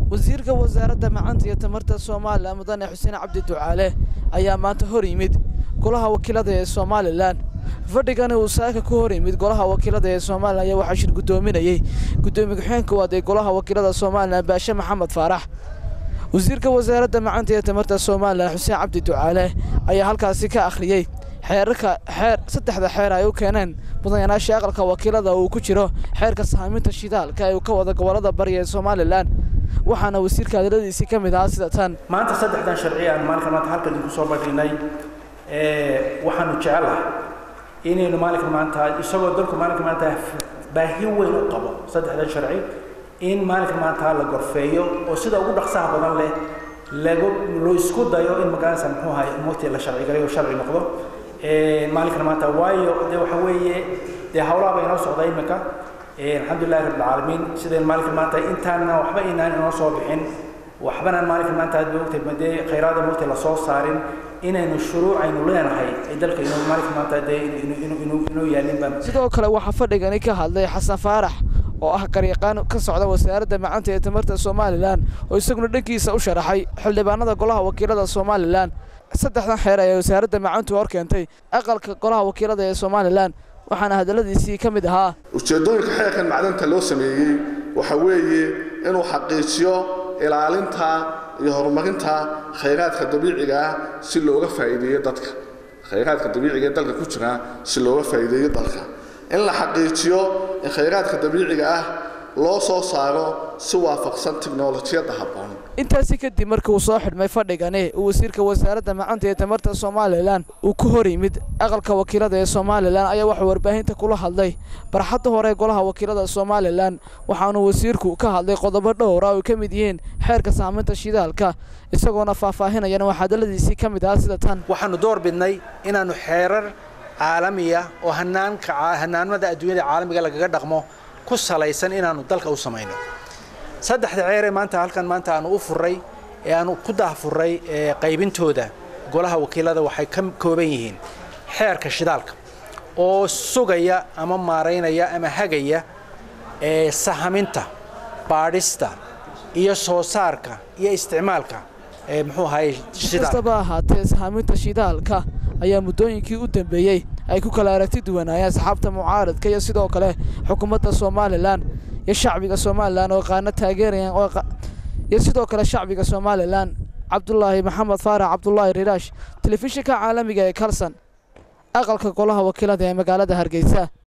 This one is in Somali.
wasiirka wasaaradda macanta iyo tamarta somalilan mudane xuseen cabdi ducaale ayaa maanta hor yimid golaha wakiilada ee somalilan fadhigani uu saaka ku hor yimid golaha wakiilada ee somalilan ayaa waxaa shir guddoominayey guddoomiye ku-xigeenka waad ee golaha wakiilada somalilan baashe maxamed faarax wasiirka wasaaradda macanta iyo tamarta somalilan xuseen cabdi ducaale ayaa halkaasi ka akhriyey xeerarka xeer saddexda xeer ay u keeneen mudanayaasha aqalka wakiilada uu ku jiro xeerka sahaaminta shidaalka ee uu ka wada gobolada bariga ee somalilan waxaana wasiirka hadaladiisii ka mid ahaa sida tan maanta saddexdan sharci aan maalinka maanta halkan idinku soo badhinay waxaanu jecelahay inaynu maalinka maanta isagoo dalku maalinka maanta baahi weyn u qabo saddexdan sharci in maalinka maanta la gorfeeyo oo sida ugu dhaqsaha badan leh lagu loo isku dayo in magaranaysa muxuu ahay umurtii la sharci galayo sharci noqdo maalinkan maanta waayo dee waxa weeye dee hawlaha ba inoo socda imika alxamdulillahi rabbil caalamiin sideen maalinkan maanta intaana waxba inaan inoo soo bixin waxbanaan maalinkan maanta aad moogtay madee khayraada moogtay lasoo saarin inaynu shuruuc aynu leenahay ay dalka inuu maalinkan maanta dee inuu inoo yaalin baan sidoo kale waxaa fadhigani ka hadlay xasan faarax oo ah garyaqaan ka socda wasaaradda macanta ee tamarta somalilan oo isaguna dhankiisa u sharaxay xildhibaanada golaha wakiilada somalilan saddexdan xeer ee wasaaradda macantu hor keentay aqalka golaha wakiilada ee somalilan waxaana hadalladiisii ka mid ahaa ujeeddooyinka xeerkan macdanta loo sameeyey waxa weeye inuu xaqiijiyo ilaalinta iyo horumarinta khayraadka dabiiciga ah si looga faa'iideeyo dadka khayraadka dabiiciga ee dalka ku jira si looga faa'iideeyo dalka in la xaqiijiyo in khayraadka dabiiciga ah loo soo saaro si waafaqsan tiknolojiyadda habboon intaasi kadib markii uu soo xidhmay fadhigani uu wasiirka wasaaradda macanta ee tamarta somalilan uu ku hor yimid aqalka wakiilada ee somalilan ayaa waxuu warbaahinta kula hadlay barxadda hore ee golaha wakiilada somalilan waxaanuu wasiirku ka hadlay qodobo dhowra oo ay ka mid yihiin xeerka saaminta shidaalka isagoona faahfaahinayana waxaa hadalladiisii ka mid ahaa sida tan waxaanu door bidnay inaannu xeerar caalamiya oo hanaanka hanaanmada adduunyada caalamiga lagaga dhaqmo ku salaysan inaannu dalka u samayno saddexda ceeree maanta halkan maanta aanu u furray ee aanu ku daahfurray qaybintooda golaha wakiilada waxay ka kooban yihiin xeerka shidaalka oo sugaya ama maaraynaya ama hagaya ee sahaminta baadhista iyo soo saarka iyo isticmaalka ee muxuu ahaye kastaba ahaatee sahaaminta shidaalka ayaa muddooyinkii u dambeeyey ay ku kala aragti duwanaayeen asxaabta mucaaradka iyo sidoo kale xukuumadda somalilan iyo shacbiga somalilan oo qaano taageerayaan iyo sidoo kale shacbiga somalilan cabdulaahi maxamed faarax cabdulaahi riraash telefishinka caalamiga ee kalson aqalka golaha wakiilada ee magaalada hargeysa